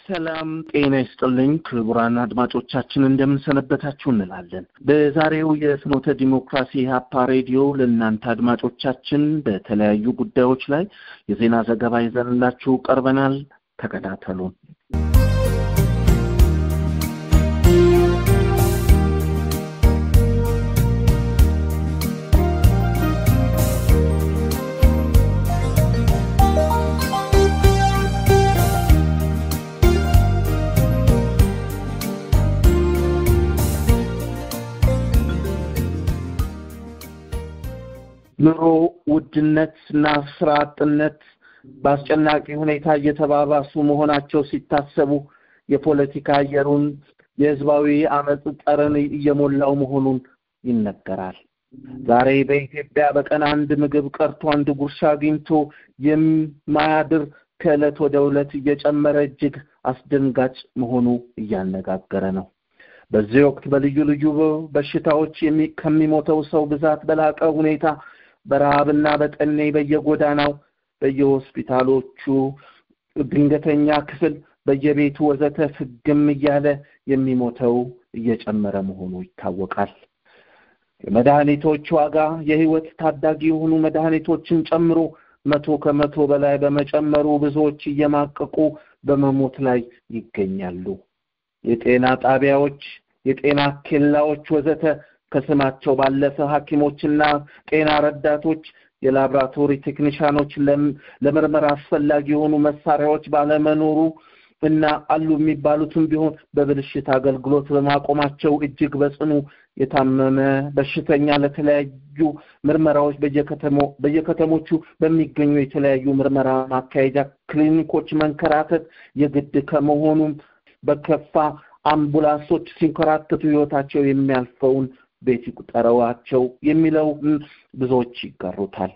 ሰላም ጤና ይስጥልኝ ክቡራን አድማጮቻችን እንደምንሰነበታችሁ እንላለን። በዛሬው የፍኖተ ዲሞክራሲ ሀፓ ሬዲዮ ለእናንተ አድማጮቻችን በተለያዩ ጉዳዮች ላይ የዜና ዘገባ ይዘንላችሁ ቀርበናል። ተከታተሉን። ኑሮ ውድነት እና ስራ አጥነት በአስጨናቂ ሁኔታ እየተባባሱ መሆናቸው ሲታሰቡ የፖለቲካ አየሩን የህዝባዊ አመፅ ጠረን እየሞላው መሆኑን ይነገራል። ዛሬ በኢትዮጵያ በቀን አንድ ምግብ ቀርቶ አንድ ጉርሻ አግኝቶ የማያድር ከዕለት ወደ ዕለት እየጨመረ እጅግ አስደንጋጭ መሆኑ እያነጋገረ ነው። በዚህ ወቅት በልዩ ልዩ በሽታዎች ከሚሞተው ሰው ብዛት በላቀ ሁኔታ በረሃብና በጠኔ በየጎዳናው በየሆስፒታሎቹ ድንገተኛ ክፍል በየቤቱ ወዘተ ፍግም እያለ የሚሞተው እየጨመረ መሆኑ ይታወቃል። የመድኃኒቶች ዋጋ የህይወት ታዳጊ የሆኑ መድኃኒቶችን ጨምሮ መቶ ከመቶ በላይ በመጨመሩ ብዙዎች እየማቀቁ በመሞት ላይ ይገኛሉ። የጤና ጣቢያዎች፣ የጤና ኬላዎች ወዘተ ከስማቸው ባለፈ ሐኪሞችና ጤና ረዳቶች፣ የላብራቶሪ ቴክኒሻኖች ለምርመራ አስፈላጊ የሆኑ መሳሪያዎች ባለመኖሩ እና አሉ የሚባሉትም ቢሆን በብልሽት አገልግሎት በማቆማቸው እጅግ በጽኑ የታመመ በሽተኛ ለተለያዩ ምርመራዎች በየከተሞቹ በሚገኙ የተለያዩ ምርመራ ማካሄጃ ክሊኒኮች መንከራተት የግድ ከመሆኑም በከፋ አምቡላንሶች ሲንከራተቱ ህይወታቸው የሚያልፈውን ቤት ይቁጠረዋቸው የሚለው ብዙዎች ይጋሩታል።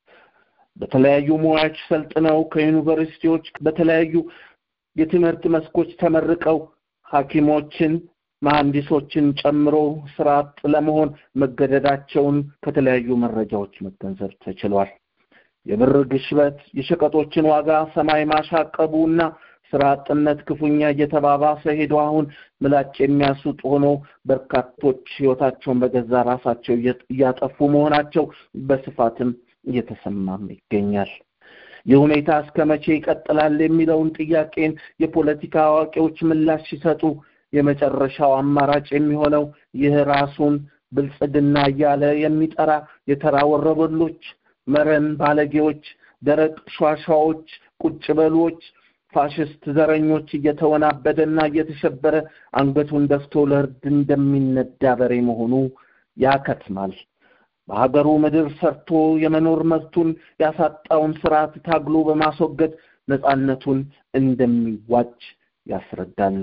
በተለያዩ ሙያዎች ሰልጥነው ከዩኒቨርሲቲዎች በተለያዩ የትምህርት መስኮች ተመርቀው ሐኪሞችን መሐንዲሶችን ጨምሮ ስራ አጥ ለመሆን መገደዳቸውን ከተለያዩ መረጃዎች መገንዘብ ተችሏል። የብር ግሽበት፣ የሸቀጦችን ዋጋ ሰማይ ማሻቀቡ እና ስራ አጥነት ክፉኛ እየተባባሰ ሄዶ አሁን ምላጭ የሚያስውጥ ሆኖ በርካቶች ህይወታቸውን በገዛ ራሳቸው እያጠፉ መሆናቸው በስፋትም እየተሰማም ይገኛል። ይህ ሁኔታ እስከ መቼ ይቀጥላል የሚለውን ጥያቄን የፖለቲካ አዋቂዎች ምላሽ ሲሰጡ የመጨረሻው አማራጭ የሚሆነው ይህ ራሱን ብልጽግና እያለ የሚጠራ የተራ ወረበሎች፣ መረን ባለጌዎች፣ ደረቅ ሿሿዎች፣ ቁጭ በሎች ፋሽስት ዘረኞች እየተወናበደና እየተሸበረ አንገቱን ደፍቶ ለእርድ እንደሚነዳ በሬ መሆኑ ያከትማል። በሀገሩ ምድር ሰርቶ የመኖር መብቱን ያሳጣውን ስርዓት ታግሎ በማስወገድ ነጻነቱን እንደሚዋጅ ያስረዳሉ።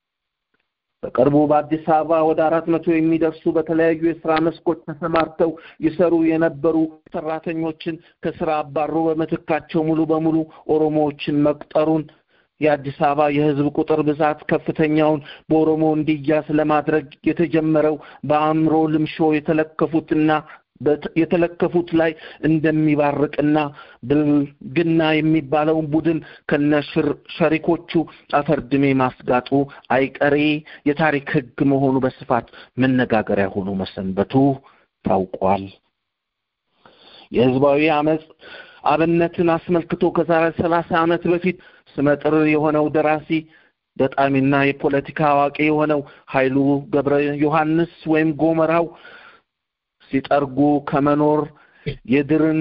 በቅርቡ በአዲስ አበባ ወደ አራት መቶ የሚደርሱ በተለያዩ የስራ መስኮች ተሰማርተው ይሰሩ የነበሩ ሰራተኞችን ከስራ አባሮ በምትካቸው ሙሉ በሙሉ ኦሮሞዎችን መቅጠሩን የአዲስ አበባ የህዝብ ቁጥር ብዛት ከፍተኛውን በኦሮሞ እንዲያዝ ለማድረግ የተጀመረው በአእምሮ ልምሾ የተለከፉትና የተለከፉት ላይ እንደሚባርቅና ብልግና የሚባለውን ቡድን ከነ ሸሪኮቹ አፈርድሜ ማስጋጡ አይቀሬ የታሪክ ህግ መሆኑ በስፋት መነጋገሪያ ሆኖ መሰንበቱ ታውቋል። የህዝባዊ አመፅ አብነትን አስመልክቶ ከዛሬ ሰላሳ ዓመት በፊት ስመጥር የሆነው ደራሲ ገጣሚና የፖለቲካ አዋቂ የሆነው ኃይሉ ገብረ ዮሐንስ ወይም ጎመራው ሲጠርጉ ከመኖር የድርን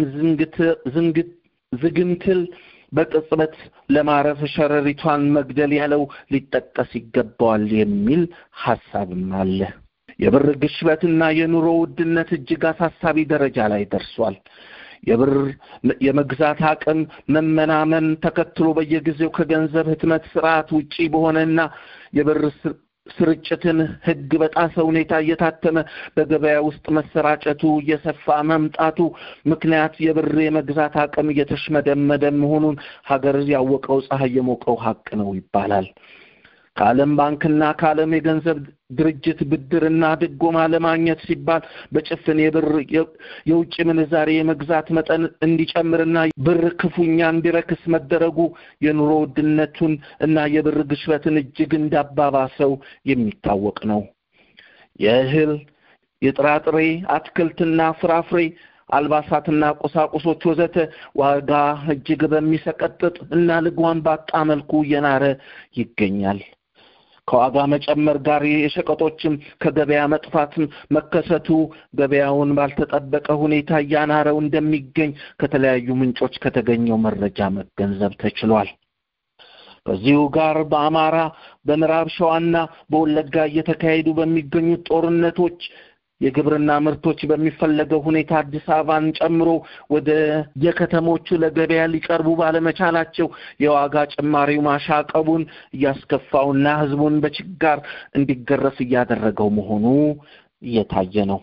ዝግንትል በቅጽበት ለማረፍ ሸረሪቷን መግደል ያለው ሊጠቀስ ይገባዋል የሚል ሀሳብም አለ። የብር ግሽበትና የኑሮ ውድነት እጅግ አሳሳቢ ደረጃ ላይ ደርሷል። የብር የመግዛት አቅም መመናመን ተከትሎ በየጊዜው ከገንዘብ ህትመት ስርዓት ውጪ በሆነና የብር ስርጭትን ህግ በጣሰ ሁኔታ እየታተመ በገበያ ውስጥ መሰራጨቱ እየሰፋ መምጣቱ ምክንያት የብር የመግዛት አቅም እየተሽመደመደ መሆኑን ሀገር ያወቀው ፀሐይ የሞቀው ሀቅ ነው ይባላል። ከዓለም ባንክና ከዓለም የገንዘብ ድርጅት ብድርና ድጎማ ለማግኘት ሲባል በጭፍን የብር የውጭ ምንዛሬ የመግዛት መጠን እንዲጨምርና ብር ክፉኛ እንዲረክስ መደረጉ የኑሮ ውድነቱን እና የብር ግሽበትን እጅግ እንዳባባሰው የሚታወቅ ነው። የእህል፣ የጥራጥሬ፣ አትክልትና ፍራፍሬ አልባሳትና ቁሳቁሶች ወዘተ ዋጋ እጅግ በሚሰቀጥጥ እና ልጓም ባጣ መልኩ እየናረ ይገኛል። ከዋጋ መጨመር ጋር የሸቀጦችም ከገበያ መጥፋትም መከሰቱ ገበያውን ባልተጠበቀ ሁኔታ እያናረው እንደሚገኝ ከተለያዩ ምንጮች ከተገኘው መረጃ መገንዘብ ተችሏል። ከዚሁ ጋር በአማራ በምዕራብ ሸዋና በወለጋ እየተካሄዱ በሚገኙት ጦርነቶች የግብርና ምርቶች በሚፈለገው ሁኔታ አዲስ አበባን ጨምሮ ወደ የከተሞቹ ለገበያ ሊቀርቡ ባለመቻላቸው የዋጋ ጭማሪው ማሻቀቡን እያስከፋውና ሕዝቡን በችጋር እንዲገረፍ እያደረገው መሆኑ እየታየ ነው።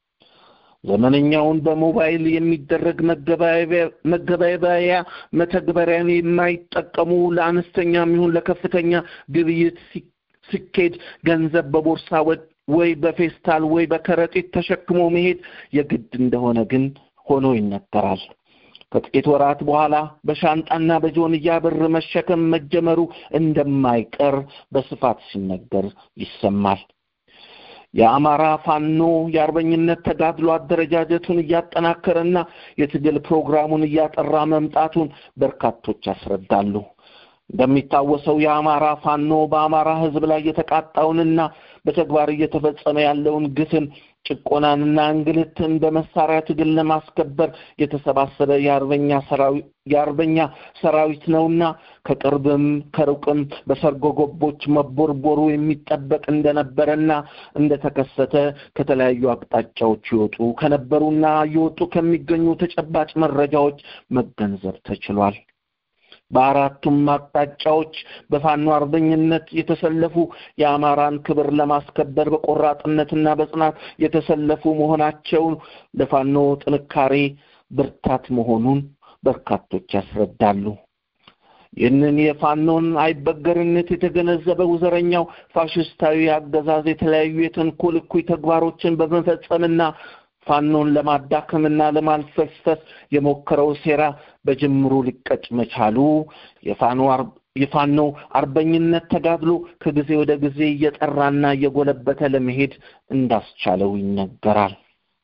ዘመነኛውን በሞባይል የሚደረግ መገበያያ መተግበሪያን የማይጠቀሙ ለአነስተኛም ይሁን ለከፍተኛ ግብይት ሲኬድ ገንዘብ በቦርሳ ወይ በፌስታል ወይ በከረጢት ተሸክሞ መሄድ የግድ እንደሆነ ግን ሆኖ ይነገራል። ከጥቂት ወራት በኋላ በሻንጣና በጆንያ ብር መሸከም መጀመሩ እንደማይቀር በስፋት ሲነገር ይሰማል። የአማራ ፋኖ የአርበኝነት ተጋድሎ አደረጃጀቱን እያጠናከረና የትግል ፕሮግራሙን እያጠራ መምጣቱን በርካቶች ያስረዳሉ። እንደሚታወሰው የአማራ ፋኖ በአማራ ሕዝብ ላይ የተቃጣውንና በተግባር እየተፈጸመ ያለውን ግፍን፣ ጭቆናንና እንግልትን በመሳሪያ ትግል ለማስከበር የተሰባሰበ የአርበኛ የአርበኛ ሰራዊት ነውና ከቅርብም ከሩቅም በሰርጎ ገቦች መቦርቦሩ የሚጠበቅ እንደነበረና እንደተከሰተ ከተለያዩ አቅጣጫዎች ይወጡ ከነበሩና እየወጡ ከሚገኙ ተጨባጭ መረጃዎች መገንዘብ ተችሏል። በአራቱም አቅጣጫዎች በፋኖ አርበኝነት የተሰለፉ የአማራን ክብር ለማስከበር በቆራጥነትና በጽናት የተሰለፉ መሆናቸው ለፋኖ ጥንካሬ ብርታት መሆኑን በርካቶች ያስረዳሉ። ይህንን የፋኖን አይበገርነት የተገነዘበው ዘረኛው ፋሽስታዊ አገዛዝ የተለያዩ የተንኮል እኩይ ተግባሮችን በመፈጸምና ፋኖን ለማዳከምና ለማልፈስፈስ የሞከረው ሴራ በጅምሩ ሊቀጭ መቻሉ የፋኖ አርበኝነት ተጋድሎ ከጊዜ ወደ ጊዜ እየጠራና እየጎለበተ ለመሄድ እንዳስቻለው ይነገራል።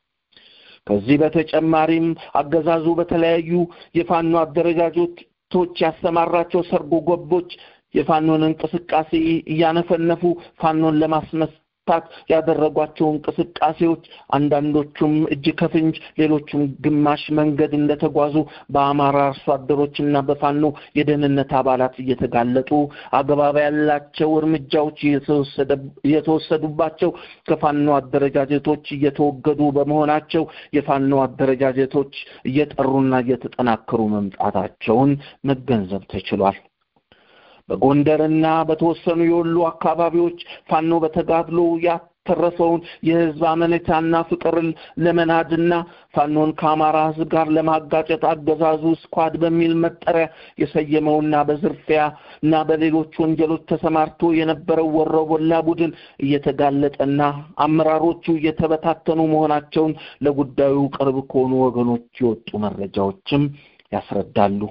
ከዚህ በተጨማሪም አገዛዙ በተለያዩ የፋኖ አደረጃጀቶች ያሰማራቸው ሰርጎ ገቦች የፋኖን እንቅስቃሴ እያነፈነፉ ፋኖን ለማስመስ ታት ያደረጓቸው እንቅስቃሴዎች አንዳንዶቹም እጅ ከፍንጅ ሌሎቹም ግማሽ መንገድ እንደተጓዙ በአማራ አርሶ አደሮችና በፋኖ የደህንነት አባላት እየተጋለጡ አግባብ ያላቸው እርምጃዎች እየተወሰዱባቸው ከፋኖ አደረጃጀቶች እየተወገዱ በመሆናቸው የፋኖ አደረጃጀቶች እየጠሩና እየተጠናከሩ መምጣታቸውን መገንዘብ ተችሏል። በጎንደርና በተወሰኑ የወሎ አካባቢዎች ፋኖ በተጋድሎ ያተረፈውን የሕዝብ አመኔታና ፍቅር ለመናድና ፋኖን ከአማራ ሕዝብ ጋር ለማጋጨት አገዛዙ ስኳድ በሚል መጠሪያ የሰየመውና በዝርፊያ እና በሌሎች ወንጀሎች ተሰማርቶ የነበረው ወሮበላ ቡድን እየተጋለጠና አመራሮቹ እየተበታተኑ መሆናቸውን ለጉዳዩ ቅርብ ከሆኑ ወገኖች የወጡ መረጃዎችም ያስረዳሉ።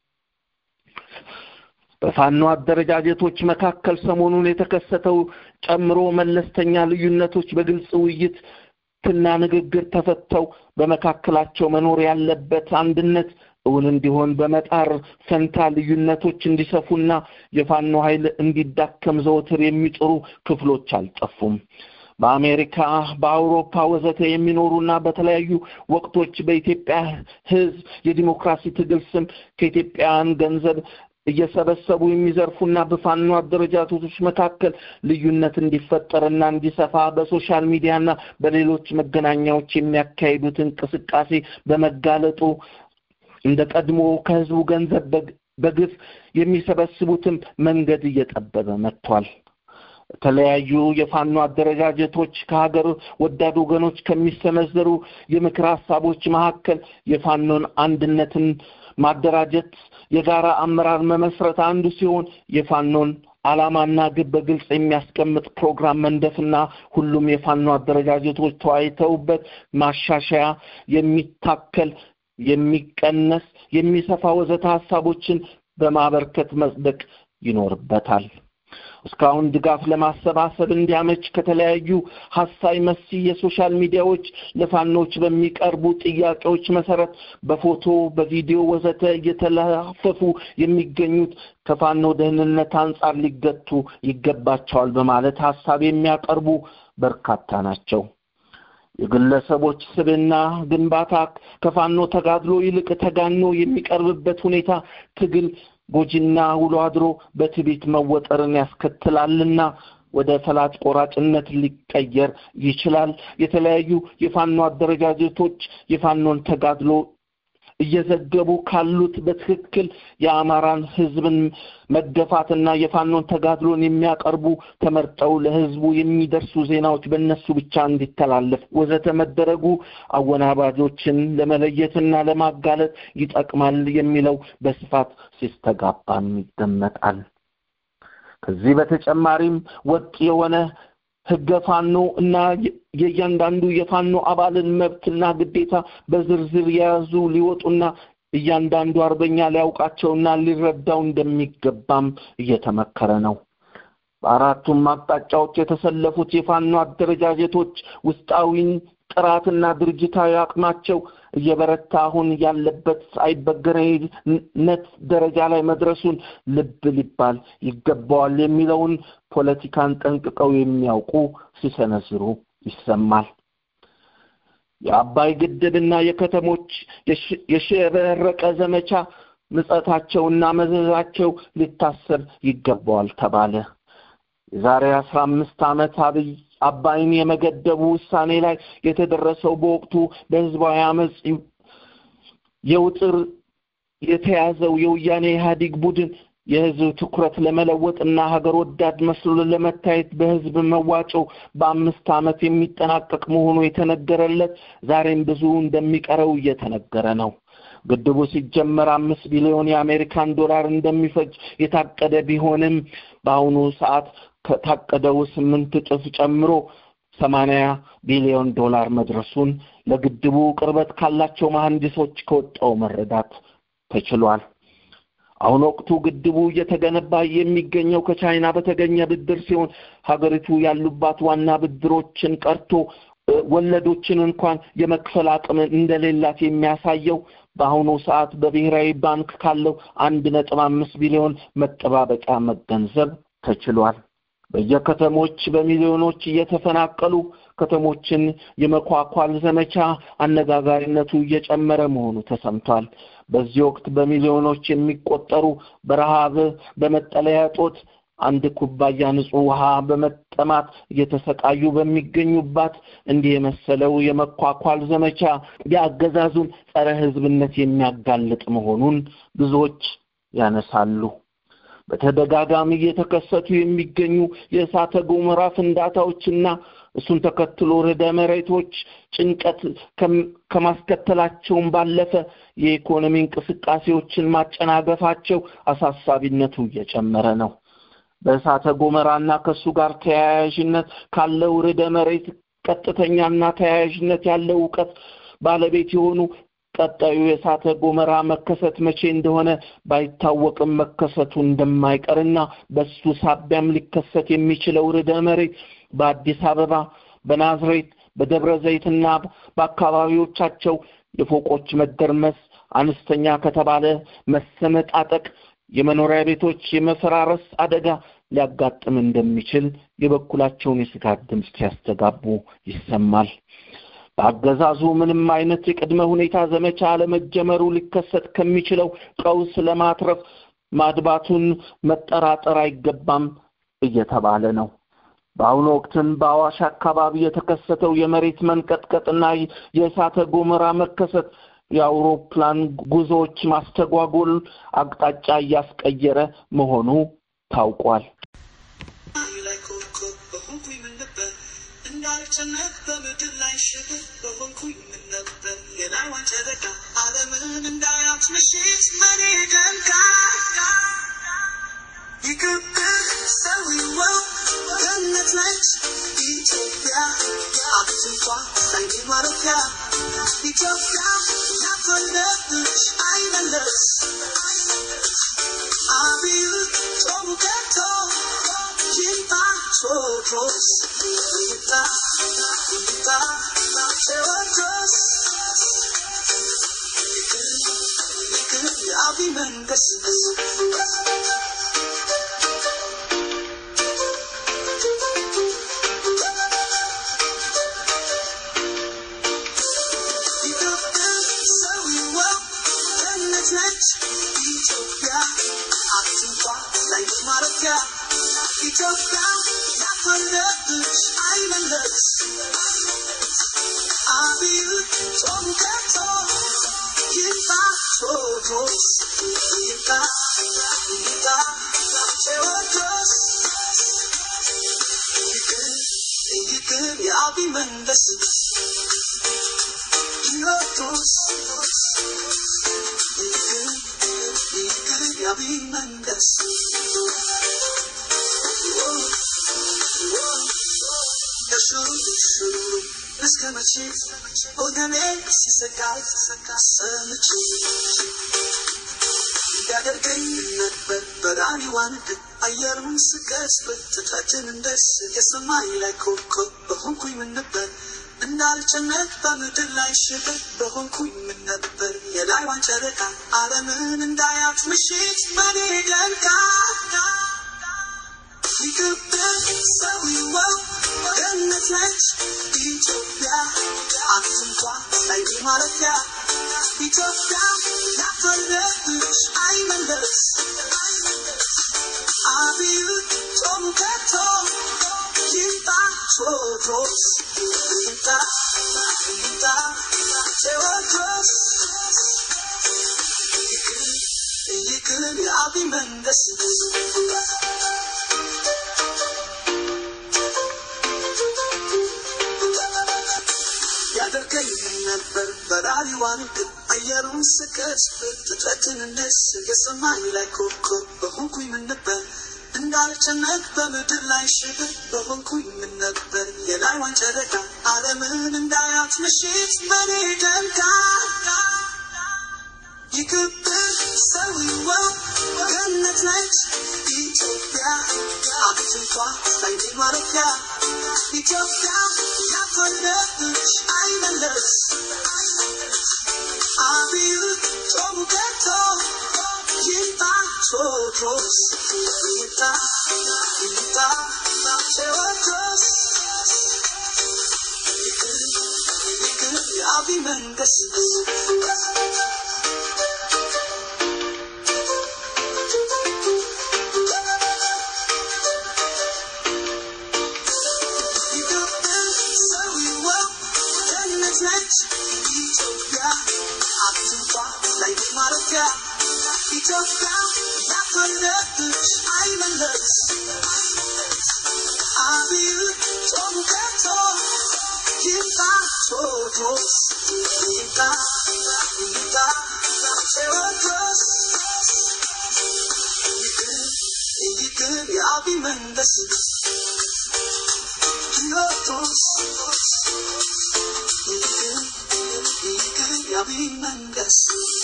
በፋኖ አደረጃጀቶች መካከል ሰሞኑን የተከሰተው ጨምሮ መለስተኛ ልዩነቶች በግልጽ ውይይት ትና ንግግር ተፈተው በመካከላቸው መኖር ያለበት አንድነት እውን እንዲሆን በመጣር ፈንታ ልዩነቶች እንዲሰፉና የፋኖ ኃይል እንዲዳከም ዘወትር የሚጥሩ ክፍሎች አልጠፉም። በአሜሪካ፣ በአውሮፓ ወዘተ የሚኖሩና በተለያዩ ወቅቶች በኢትዮጵያ ሕዝብ የዲሞክራሲ ትግል ስም ከኢትዮጵያውያን ገንዘብ እየሰበሰቡ የሚዘርፉና በፋኖ አደረጃጀቶች መካከል ልዩነት እንዲፈጠርና እንዲሰፋ በሶሻል ሚዲያና በሌሎች መገናኛዎች የሚያካሂዱት እንቅስቃሴ በመጋለጡ እንደ ቀድሞ ከህዝቡ ገንዘብ በግፍ የሚሰበስቡትም መንገድ እየጠበበ መጥቷል። የተለያዩ የፋኖ አደረጃጀቶች ከሀገር ወዳድ ወገኖች ከሚሰነዘሩ የምክር ሀሳቦች መካከል የፋኖን አንድነትን ማደራጀት፣ የጋራ አመራር መመስረት አንዱ ሲሆን የፋኖን ዓላማና ግብ በግልጽ የሚያስቀምጥ ፕሮግራም መንደፍና ሁሉም የፋኖ አደረጃጀቶች ተወያይተውበት ማሻሻያ የሚታከል የሚቀነስ የሚሰፋ ወዘተ ሀሳቦችን በማበርከት መጽደቅ ይኖርበታል። እስካሁን ድጋፍ ለማሰባሰብ እንዲያመች ከተለያዩ ሀሳይ መሲ የሶሻል ሚዲያዎች ለፋኖች በሚቀርቡ ጥያቄዎች መሰረት በፎቶ በቪዲዮ ወዘተ እየተለፈፉ የሚገኙት ከፋኖ ደህንነት አንጻር ሊገቱ ይገባቸዋል በማለት ሀሳብ የሚያቀርቡ በርካታ ናቸው። የግለሰቦች ስብና ግንባታ ከፋኖ ተጋድሎ ይልቅ ተጋኖ የሚቀርብበት ሁኔታ ትግል ጎጂና ውሎ አድሮ በትዕቢት መወጠርን ያስከትላልና ወደ ፈላጭ ቆራጭነት ሊቀየር ይችላል። የተለያዩ የፋኖ አደረጃጀቶች የፋኖን ተጋድሎ እየዘገቡ ካሉት በትክክል የአማራን ሕዝብን መገፋትና የፋኖን ተጋድሎን የሚያቀርቡ ተመርጠው ለሕዝቡ የሚደርሱ ዜናዎች በእነሱ ብቻ እንዲተላለፍ ወዘተ መደረጉ አወናባጆችን ለመለየትና ለማጋለጥ ይጠቅማል የሚለው በስፋት ሲስተጋባም ይደመጣል። ከዚህ በተጨማሪም ወጥ የሆነ ህገ ፋኖ እና የእያንዳንዱ የፋኖ አባልን መብትና ግዴታ በዝርዝር የያዙ ሊወጡና እያንዳንዱ አርበኛ ሊያውቃቸውና ሊረዳው እንደሚገባም እየተመከረ ነው። በአራቱም አቅጣጫዎች የተሰለፉት የፋኖ አደረጃጀቶች ውስጣዊን ጥራትና ድርጅታዊ አቅማቸው እየበረታ አሁን ያለበት አይበገሬነት ደረጃ ላይ መድረሱን ልብ ሊባል ይገባዋል የሚለውን ፖለቲካን ጠንቅቀው የሚያውቁ ሲሰነዝሩ ይሰማል። የአባይ ግድብና የከተሞች የሸበረቀ ዘመቻ ምጸታቸውና መዘዛቸው ሊታሰብ ይገባዋል ተባለ። የዛሬ አስራ አምስት ዓመት አብይ አባይን የመገደቡ ውሳኔ ላይ የተደረሰው በወቅቱ በህዝባዊ አመፅ የውጥር የተያዘው የወያኔ ኢህአዴግ ቡድን የህዝብ ትኩረት ለመለወጥና ሀገር ወዳድ መስሎ ለመታየት በህዝብ መዋጮ በአምስት ዓመት የሚጠናቀቅ መሆኑ የተነገረለት ዛሬም ብዙ እንደሚቀረው እየተነገረ ነው። ግድቡ ሲጀመር አምስት ቢሊዮን የአሜሪካን ዶላር እንደሚፈጅ የታቀደ ቢሆንም በአሁኑ ሰዓት ከታቀደው ስምንት እጥፍ ጨምሮ ሰማንያ ቢሊዮን ዶላር መድረሱን ለግድቡ ቅርበት ካላቸው መሐንዲሶች ከወጣው መረዳት ተችሏል። አሁን ወቅቱ ግድቡ እየተገነባ የሚገኘው ከቻይና በተገኘ ብድር ሲሆን ሀገሪቱ ያሉባት ዋና ብድሮችን ቀርቶ ወለዶችን እንኳን የመክፈል አቅም እንደሌላት የሚያሳየው በአሁኑ ሰዓት በብሔራዊ ባንክ ካለው አንድ ነጥብ አምስት ቢሊዮን መጠባበቂያ መገንዘብ ተችሏል። በየከተሞች በሚሊዮኖች እየተፈናቀሉ ከተሞችን የመኳኳል ዘመቻ አነጋጋሪነቱ እየጨመረ መሆኑ ተሰምቷል። በዚህ ወቅት በሚሊዮኖች የሚቆጠሩ በረሃብ በመጠለያ እጦት አንድ ኩባያ ንጹህ ውሃ በመጠማት እየተሰቃዩ በሚገኙባት እንዲህ የመሰለው የመኳኳል ዘመቻ የአገዛዙን ጸረ ሕዝብነት የሚያጋልጥ መሆኑን ብዙዎች ያነሳሉ። በተደጋጋሚ እየተከሰቱ የሚገኙ የእሳተ ገሞራ ፍንዳታዎችና እሱን ተከትሎ ርዕደ መሬቶች ጭንቀት ከማስከተላቸውም ባለፈ የኢኮኖሚ እንቅስቃሴዎችን ማጨናገፋቸው አሳሳቢነቱ እየጨመረ ነው። በእሳተ ገሞራና ከእሱ ጋር ተያያዥነት ካለው ርዕደ መሬት ቀጥተኛና ተያያዥነት ያለው እውቀት ባለቤት የሆኑ ቀጣዩ የእሳተ ገሞራ መከሰት መቼ እንደሆነ ባይታወቅም መከሰቱ እንደማይቀርና በሱ ሳቢያም ሊከሰት የሚችለው ርዕደ መሬት በአዲስ አበባ፣ በናዝሬት፣ በደብረ ዘይትና በአካባቢዎቻቸው የፎቆች መደርመስ፣ አነስተኛ ከተባለ መሰነጣጠቅ፣ የመኖሪያ ቤቶች የመፈራረስ አደጋ ሊያጋጥም እንደሚችል የበኩላቸውን የስጋት ድምፅ ሲያስተጋቡ ይሰማል። በአገዛዙ ምንም አይነት የቅድመ ሁኔታ ዘመቻ አለመጀመሩ ሊከሰት ከሚችለው ቀውስ ለማትረፍ ማድባቱን መጠራጠር አይገባም እየተባለ ነው። በአሁኑ ወቅትም በአዋሽ አካባቢ የተከሰተው የመሬት መንቀጥቀጥና የእሳተ ገሞራ መከሰት የአውሮፕላን ጉዞዎች ማስተጓጎል አቅጣጫ እያስቀየረ መሆኑ ታውቋል። እንዳልጨነቅ በምድር ላይ ሽብር በሆንኩኝ ምን ነበር የላይዋን ጨረቃ ዓለምን እንዳያት ምሽት መኔ ደንቃ ይገብር ማረፊያ ኢትዮጵያ ያፈለብሽ አይመለስ አብይ ጦሩ ገብቶ ይምጣ ቴዎድሮስ ይምጣ ይምጣ ቴዎድሮስ ይቅር ይቅር የአብይ መንገስ ኢትዮጵያ ሰዊዋ ገነት ነች ኢትዮጵያ አትንኳ ላይ ማረፊያ ኢትዮጵያ ያፈለብሽ አይመለስ አብይ ጾም ገብቶ ይምጣ ቴዎድሮስ ይምጣ ይምጣ ቴዎድሮስ ይቅር ይቅር የአብይ መንገስ ቴዎድሮስ ይቅር ይቅር የአብይ መንገስ እስከ መቼ ወገኔ ሲሰቃይ ሰምቼ ያደርገኝ ነበር በራሪዋን አየሩን ስቀስበት ትታችን እንደስ የሰማይ ላይ ኮከብ በሆንኩኝ ምን ነበር እንዳልጨነቅ በምድር ላይ ሽበት በሆንኩኝ ምን ነበር የላይዋን ጨረቃ ዓለምን እንዳያት ምሽት በኔ ደንቃ ኢትዮጵያ ሰዊዋው ገነት ነች ኢትዮጵያ አትንኳ ላይ ማረፊያ ኢትዮጵያ ያፈለብሽ አይመለስ አብይ ጾም ገብቶ ይምጣ ቴዎድሮስ ይምጣ ይምጣ ቴዎድሮስ ይቅር ይቅር የአብይ መንገስ ያደርገኝ ነበር በራሪዋን ግን አየሩን ስቀስበት ፍጥረትን እንደስ የሰማይ ላይ ኮከብ በሆንኩኝ ምን ነበር እንዳልጨነቅ በምድር ላይ ሽብር በሆንኩኝ ምን ነበር የላይዋን ጨረቃ ዓለምን እንዳያት ምሽት በኔ ደምቃ ይክብር ሰዊዋው ገነት ነች ኢትዮጵያ አብትንኳ ላይ ማረፊያ ኢትዮጵያ ያፈለብሽ አይመለስ አብይ ጾሙ ገብቶ ይምጣ ቴዎድሮስ ይምጣ ይምጣ ቴዎድሮስ ይቅር ይቅር የአብይ መንገስ ኢትዮጵያ ሰዊዋው ገነት ነች ኢትዮጵያ አትንኳ ላይ ማረፊያ ኢትዮጵያ ያፈለብሽ አይመለስ አብይ ጾም ገብቶ ይምጣ ቴዎድሮስ ይምጣ ይምጣ ቴዎድሮስ ይቅር ይቅር የአብይ መንገስ ቴዎድሮስ ይቅር ይቅር የአብይ መንገስ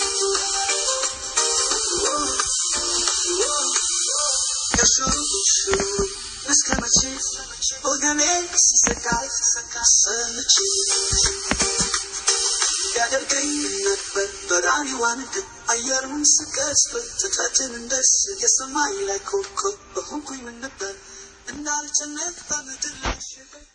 እስከ መቼ ወገኔ ሲሰቃይ ሰምቼ ያደርገኝ ነበር በራሪዋን ግን አየሩን ስቀስበት ፍጥረትን እንደስ የሰማይ ላይ ኮከብ በሆንኩኝ ምን ነበር እንዳልጨነቅ በምድር ላይ ሽበት